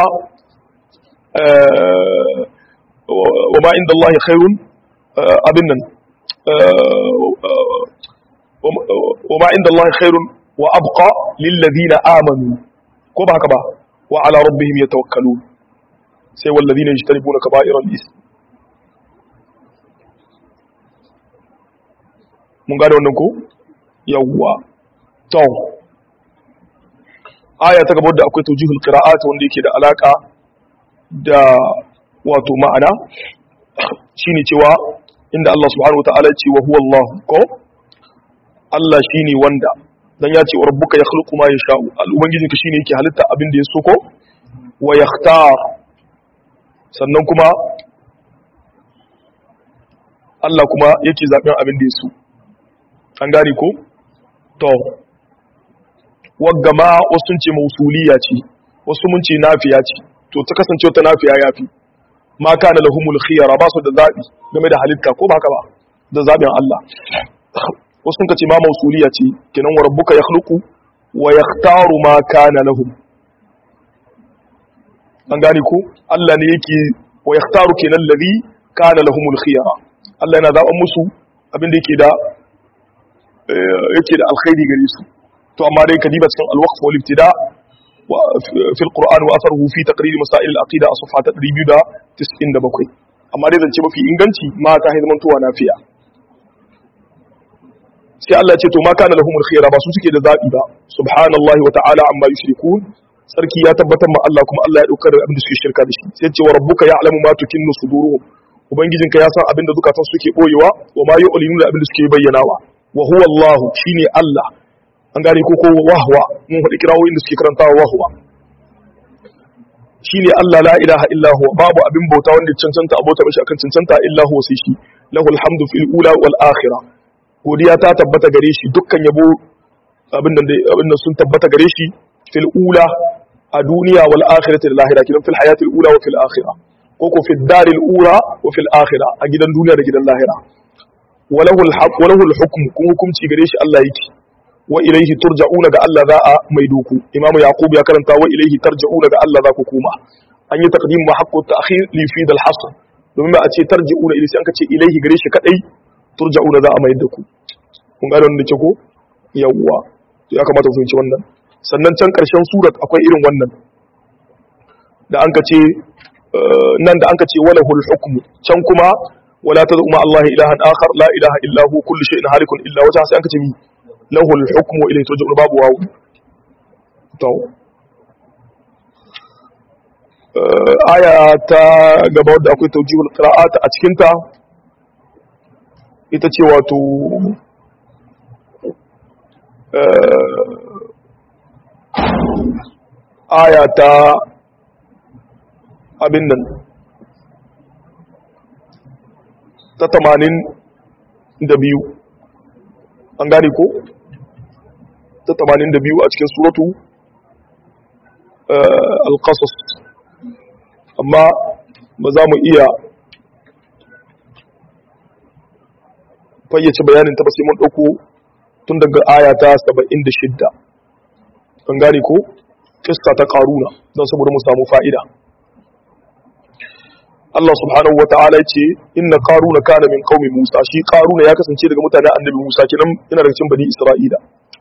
wa ma inda Allah khairun abin nan wa ma inda Allah khairun wa abqa lil ladina amanu ko ba haka ba wa ala rabbihim yatawakkalun sai wal ladina yajtanibuna kaba'iral ism mun gane wannan ko yawwa to aya ta gaba da akwai tawjihul qira'at wanda yake da alaka da wato ma'ana shine cewa inda Allah subhanahu wataala ya ce wa huwa Allah ko Allah shine wanda dan ya ce wa rabbuka yakhluqu ma yasha'u al-ubangijin ka shine yake halitta abin da ya so ko wa yakhtar sannan kuma Allah kuma yake zaben abin da ya so an gane ko to wagga ma wasu sun ce mausuliya ce wasu mun ce nafiya ce to ta kasance wata nafiya yafi ma kana lahumul khiyara ba su da zabi game da halitta ko ba haka ba da zabin Allah wasu sun ce ma mausuliya ce kenan wa rabbuka yakhluqu wa yakhtaru ma kana lahum an gane ko Allah ne yake wa yakhtaru kenan ladhi kana lahumul khiyara Allah yana zaben musu abin da yake da yake da alkhairi gare su to amma dai kadiba cikin alwaqf wal ibtida wa fi alquran wa atharuhu fi taqrir masail alaqida a safha 297 amma dai zance mafi inganci mata hay zaman tuwa nafiya sai Allah ya ce to ma kana lahumul khiyara ba su suke da zabi ba subhanallahi wa ta'ala amma yushrikun sarki ya tabbatar ma Allah kuma Allah ya dauka da abin da suke shirka da shi sai ce wa rabbuka ya'lamu ma tukinnu suduruhum ubangijinka ya san abin da zukatan suke boyewa wa ma yu'linuna da abin da suke bayyanawa wa huwa Allah shine Allah an gane ko ko wahwa mun faɗi kirawoyin da suke karantawa wahwa shine Allah la ilaha illa huwa babu abin bauta wanda cancanta abota mishi akan cancanta illa huwa sai shi lahul hamdu fil ula wal akhirah godiya ta tabbata gare shi dukkan yabo abin nan abin nan sun tabbata gare shi fil ula a duniya wal akhirati da lahira kidan fil hayati al ula wa fil akhirah ko ko fil daril ula wa fil akhirah a gidan duniya da gidan lahira walahul haq walahul hukm kun hukunci gare shi Allah yake wa ilaihi turja'una ga Allah za a mai doku imamu yaqub ya karanta wa ilaihi tarja'una ga Allah za ku koma an yi taqdim ma haqqu ta'khir li fi dal hasr domin ba a ce tarji'una ilai sai an ka ce ilaihi gare shi kadai turja'una za a mai da ku kun ga wannan ke ko yawwa to ya kamata ku fahimci wannan sannan can karshen surat akwai irin wannan da an ka ce nan da an ka ce walahul hukmu can kuma wala tad'u ma Allah ilahan akhar la ilaha illa hu kullu shay'in halikun illa wajha sai an ka ce mi lahul hukmu wa ilayhi turja'un babu wawu to aya ta gaba wadda akwai tawjihul qira'at a cikin ta ita ce wato aya ta abin nan ta tamanin da biyu an gane ko ta tamanin da biyu a cikin suratu alƙasas amma ba za mu iya fayyace bayanin ta ba sai mun dauko tun daga aya ta 76 kan gane ko kissa ta karuna don saboda mu samu fa'ida Allah subhanahu wa ta'ala ya ce inna qaruna kana min qaumi Musa shi qaruna ya kasance daga mutanen annabi Musa kinan yana daga cikin bani Isra'ila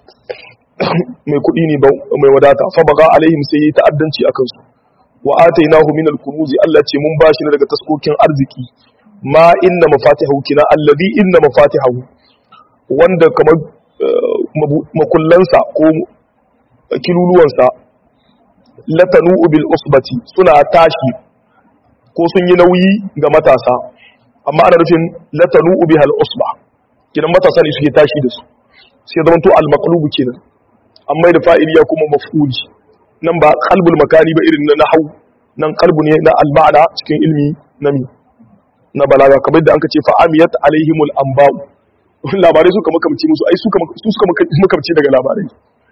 mai kuɗi ne mai wadata fa baga alaihim sai yi ta'addanci akan su wa atainahu min al-kunuz Allah ce mun bashi daga taskokin arziki ma inna mafatihahu kina allazi inna mafatihahu wanda kamar makullansa ko kiluluwansa latanu bil usbati suna tashi ko sun yi nauyi ga matasa amma ana nufin latanu bihal usba kidan matasa ne suke tashi da su sai zama to al maqlubu kenan amma da fa'ili ya kuma maf'uli nan ba qalbul makani ba irin na nahwu nan qalbu ne na al ma'ana cikin ilmi na mi na balaga kamar da an ce fa amiyat alaihimul anba'u labarai suka makamci musu ai suka suka makamci daga labarai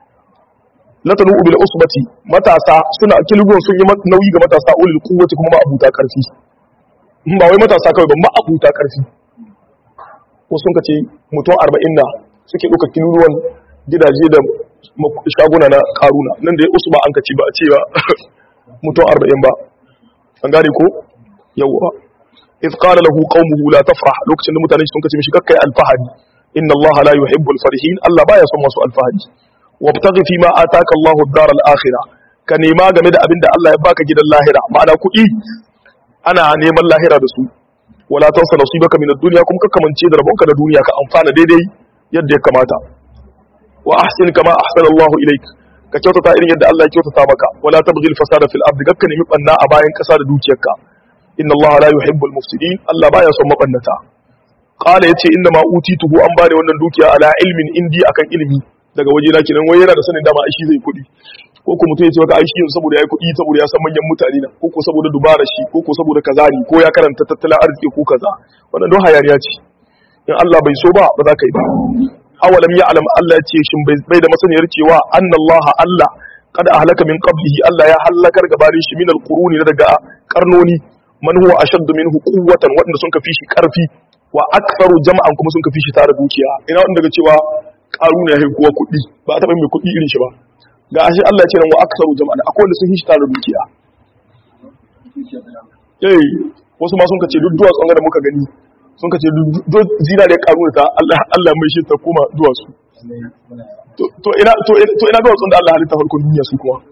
latanu bil usbati matasa suna kilgon sun yi nauyi ga matasa ulul quwwati kuma ma'abuta karfi ba wai matasa kawai ba ma'abuta karfi ko sun kace mutum 40 na suke duka kilgon gidaje da shaguna na karuna nan da ya usba an kace ba a ce ba mutum 40 ba an gane ko yawa إذ قال له قومه لا تفرح لوك سند متاني سن كتي مشي كاي الفهد إن الله لا يحب الفرحين الله بايا سن مسو الفهد وابتغي فيما آتاك الله الدار الآخرة كنيما game da abinda Allah ya baka gidan lahira ma'ana kuɗi ana neman lahira da su wala tansa nasibaka min ad-dunya kuma kakkamance da rabonka da duniya ka amfana daidai yadda ya kamata wa ahsin kama ahsana Allah ilaik ka kyautata irin yadda Allah ya kyautata maka wala tabghi al-fasada fil ardi gakka nemi banna a bayan kasa da dukiyarka inna Allah la yuhibbu al-mufsidin Allah baya son mabannata qala yace inna ma utituhu an bani wannan dukiya ala ilmin indi akan ilimi daga waje na kenan wai yana da sanin dama aishi zai kudi ko ko mutum ya ce maka aishi yanzu saboda yayi kudi saboda ya san manyan mutane na ko ko saboda dubara shi ko ko saboda kaza ne ko ya karanta tattalin arziki ko kaza wannan don hayaniya ce in Allah bai so ba ba za ka yi ba awalam ya'lam Allah ya ce shin bai da masaniyar cewa anna Allah Allah kada ahlaka min qablihi Allah ya halakar gabanin shi min al-quruni daga karnoni man huwa ashaddu minhu quwwatan wanda sun kafi shi karfi wa aktharu jama'an kuma sun kafi shi tare dukiya ina wanda daga cewa karuna yayi kuwa kuɗi ba a taɓa mai kuɗi irin shi ba ga ashe Allah ya ce nan wa aktharu jama'an akwai wanda sun fi shi tare dukiya eh wasu ma sun kace duk duwatsun da muka gani sun kace duk zina da karuna ta Allah Allah mai shi ta koma duwatsu to ina to ina duwatsun da Allah halitta farkon duniya su kuma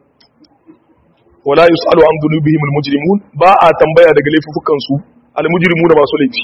wala yusalu an dhunubihim almujrimun ba a tambaya daga laifukan su almujrimuna masu laifi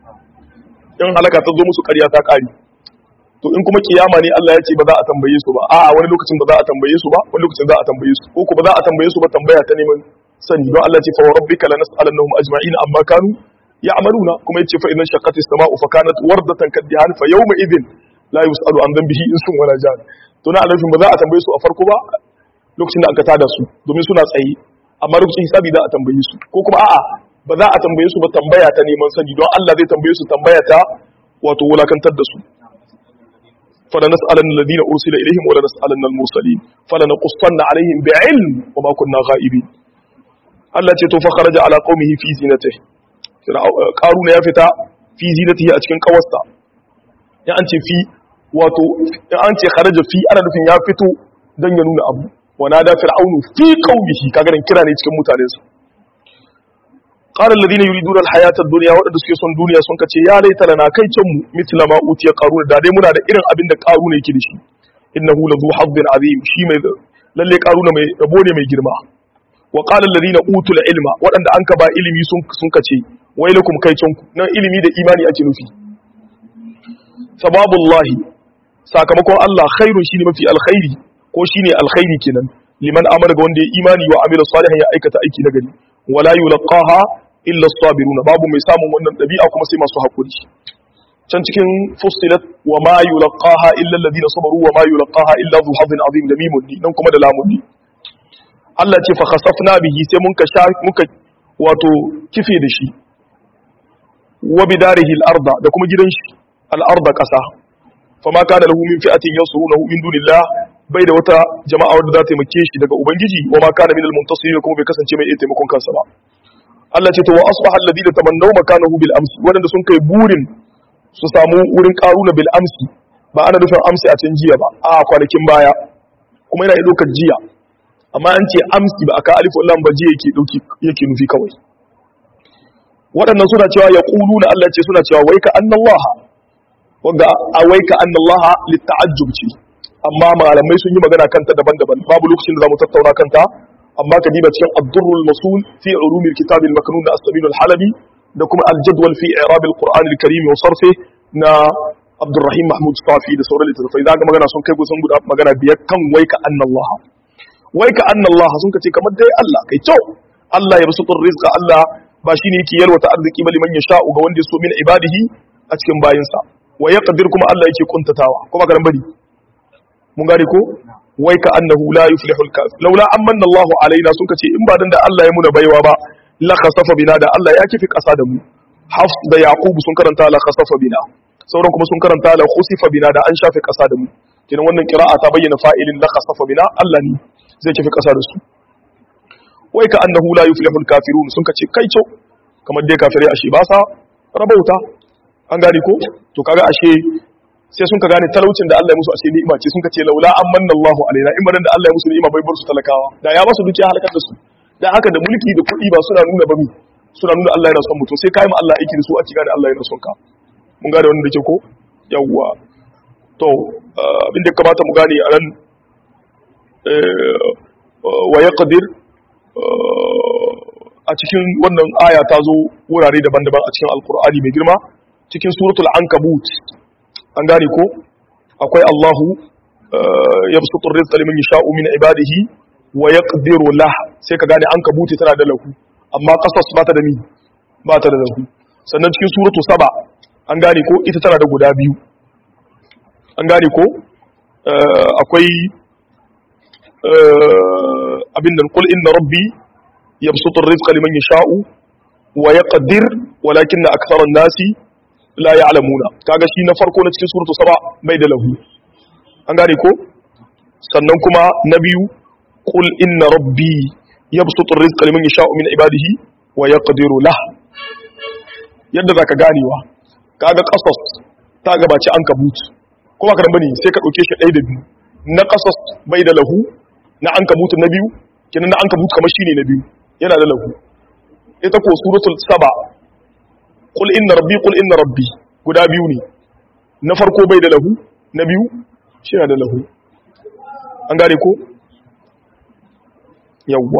in halaka ta zo musu ƙarya ta ƙari to in kuma kiyama ne Allah ya ce ba za a tambaye su ba a wani lokacin ba za a tambaye su ba wani lokacin za a tambaye su ko kuma za a tambaye su ba tambaya ta neman sani don Allah ce fa rabbika lanas'alannahum ajma'in amma kanu ya'maluna kuma yace fa idan shaqqati as-sama'u fa kanat wardatan kadihan fa yawma idhin la yusalu an dhanbihi insun wala jan to na alafin ba za a tambaye su a farko ba lokacin da aka tada su domin suna tsaye amma lokacin hisabi za a tambaye su ko kuma a'a ba za a tambaye su ba tambaya ta neman sani don Allah zai tambaye su tambaya ta wato wulakantar da su fala nas'alanna alladhina ursila ilaihim wala nas'alanna al-mursalin fala naqussanna alaihim bi'ilm wa ma kunna ghaibin Allah ce to fa kharaja ala qaumihi fi zinatihi qaruna ya fita fi zinatihi a cikin kawarsa ya an ce fi wato in an ce kharaja fi ana nufin ya fito dan ya nuna abu ونادى فرعون في قومه كاغرن kira ne cikin mutanen su qala alladhina yuriduna alhayata ad-dunya wadanda suke son duniya sun kace ya laita lana kai can mu mithla ma utiya qarun da dai muna da irin abin da qarun yake da shi innahu ladhu hazzin azim shi mai lalle qarun mai rabo ne mai girma wa qala alladhina utul ilma wadanda an ka ba ilimi sun sun kace wailakum kai can ku nan ilimi da imani ake nufi sababullahi sakamakon Allah khairun shine mafi alkhairi ko shine alkhairi kenan liman amara ga wanda ya imani wa amila salihan ya aikata aiki na gari wala yulqaha illa as-sabiruna babu mai samun wannan dabi'a kuma sai masu hakuri can cikin fustilat wa ma yulqaha illa alladhina sabaru wa ma yulqaha illa dhu hadin azim da mimun ni nan kuma da lamun ni Allah ce fa khasafna bihi sai mun ka sha muka wato kife da shi wa bidarihi al-arda da kuma gidan shi al-arda kasa fama kana lahu min fi'atin yansurunahu min dunillah bai da wata jama'a wadda za ta taimake shi daga ubangiji wa ma kana minal muntasirin kuma bai kasance mai iya taimakon kansa ba Allah ce to wa asbaha alladhina tamannaw makanahu bil amsi wadanda sun kai burin su samu wurin karuna bil amsi ba ana nufin amsi a can jiya ba a kwanakin baya kuma yana ɗaukar jiya amma an ce amsi ba aka alifu lam ba jiya yake dauki yake nufi kawai waɗannan suna cewa ya na Allah ce suna cewa wai ka annallaha wanda a wai ka annallaha litta'ajjub ce amma malamai sun yi magana kanta daban-daban babu lokacin da zamu tattauna kanta amma ka diba cikin ad-durrul masul fi ulumil kitab al-maknun da as-sabil al-halabi da kuma al-jadwal fi i'rab al-qur'an al-karim wa sarfi na Abdurrahim Mahmud Safi da sauran littattafai zaka magana sun kai kusan guda magana biyar kan wai ka annallaha wai ka annallaha sun kace kamar dai Allah kai to Allah ya basutur rizqa Allah ba shine yake yalwata arziki ba liman yasha'u ga wanda ya so min ibadihi a cikin bayinsa wa yaqdir kuma Allah yake kuntatawa kuma karan bari mun gane ko wai ka annahu la yuflihu al-kafir laula amanna Allahu alaina sun kace in ba dan da Allah ya muna baiwa ba la khasafa bina da Allah ya kifi kasa da mu Hafs da Yaqub sun karanta la khasafa bina sauran kuma sun karanta la khusifa bina da an shafe kasa da mu kenan wannan qira'a ta bayyana fa'ilin la khasafa bina Allah ne zai kifi kasa da su wai ka annahu la yuflihu al-kafirun sun kace kai co kamar dai kafirai ashe ba sa rabauta an gane ko to kaga ashe sai sun ka gane talaucin da Allah ya musu ashe ni'ima ce sun ka ce laula amanna Allahu alaina in baran da Allah ya musu ni'ima bai bar su talakawa da ya ba su dukiya halakar da su dan haka da mulki da kuɗi ba suna nuna ba mi suna nuna Allah yana son mutum sai kai ma Allah aiki da su a cikin Allah yana son ka mun gane wannan da ke ko yawwa to abin da kamata mu gane a nan wa yaqdir a cikin wannan aya ta zo wurare daban-daban a cikin alkur'ani mai girma cikin suratul ankabut an gane ko akwai Allahu ya busutur rizqa liman yasha'u min ibadihi wa yaqdiru lah sai ka gane ankabut tana da lahu amma qasas ba ta da mi ba ta da lahu sannan cikin suratu saba an gane ko ita tana da guda biyu an gane ko akwai abin nan qul inna rabbi yabsutu ar-rizqa liman yasha'u wa yaqdir walakinna akthara an-nasi la ya'lamuna kaga shi na farko na cikin suratu saba bai da lahu an gane ko sannan kuma na biyu qul inna rabbi yabsutu ar-rizqa liman yasha'u min ibadihi wa yaqdiru lah yadda zaka ganewa kaga qasas ta gabaci an kabut ko ba ka bane sai ka dauke shi ɗaya da biyu na qasas bai da lahu na an kabut na biyu kenan na an kabut kamar shine na biyu yana da lahu ita ko suratul saba qul inna rabbi qul inna rabbi guda biyu ne na farko bai da lahu na biyu shi yana da lahu an gane ko yawwa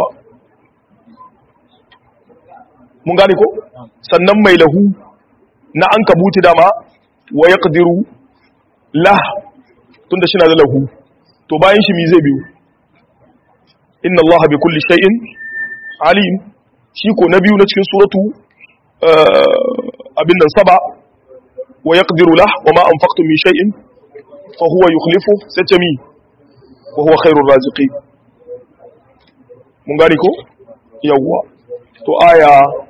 mun gane ko sannan mai lahu na an kabuti dama wa ya ƙadiru lah tun da shi na da lahu to bayan shi mi zai biyu inna Allah bi kulli shay'in alim shi ko na biyu na cikin suratu abin nan saba wa ya ƙadiru lah wa ma an faktun min shay'in fa huwa yukhlifu sai ce mi wa huwa khairur raziqin mun gane ko yawwa to aya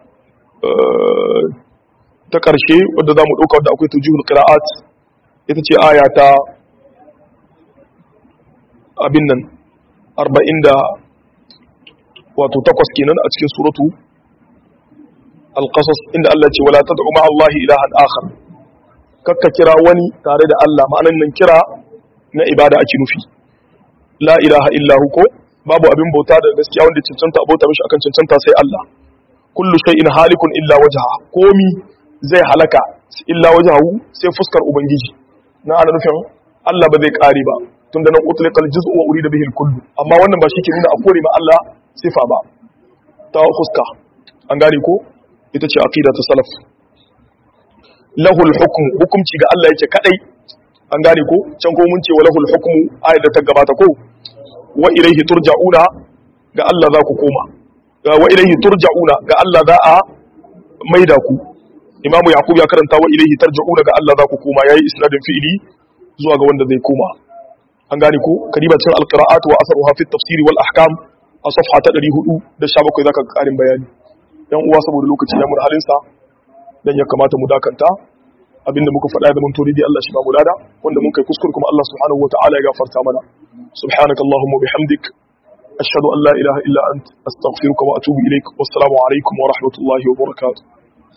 ta ƙarshe wadda za mu ɗauka wadda akwai tujihul ƙira'at ita ce aya ta abin nan arba'in da wato takwas kenan a cikin suratu alƙasas inda Allah ce wala tad'u ma Allah ilahan akhar kakka kira wani tare da Allah ma'anan nan kira na ibada ake nufi la ilaha illahu ko babu abin bauta da gaskiya wanda cancanta abota mishi akan cancanta sai Allah kullu shay'in halikun illa wajha komi zai halaka illa wajhahu sai fuskar ubangiji na ana nufin Allah ba zai kare ba tunda nan utliqal juz'u wa urida bihi al-kull amma wannan ba shike nuna a kore ma Allah sifa ba ta fuska an gane ko ita ce aqida ta salaf lahul hukm hukumci ga Allah yake kadai an gane ko can ko mun ce wa lahul hukmu ayat da ta gabata ko wa ilaihi turja'una ga Allah za ku koma wa ilaihi turja'una ga Allah za a maida ku imamu yaqub ya karanta wa ilaihi tarja'una ga Allah za ku koma yayi isnadin fi'ili zuwa ga wanda zai koma an gane ko kadibatin alqira'at wa asaruha fi tafsir wal ahkam a safha ta 417 zaka karin bayani yan uwa saboda lokaci ya mun halin sa dan ya kamata mu dakanta abinda muka faɗa da mun tori dai Allah shi ba mu lada wanda mun kai kuskure kuma Allah subhanahu wataala ya gafarta mana subhanakallahumma bihamdik أشهد أن لا إله إلا أنت أستغفرك وأتوب إليك والسلام عليكم ورحمة الله وبركاته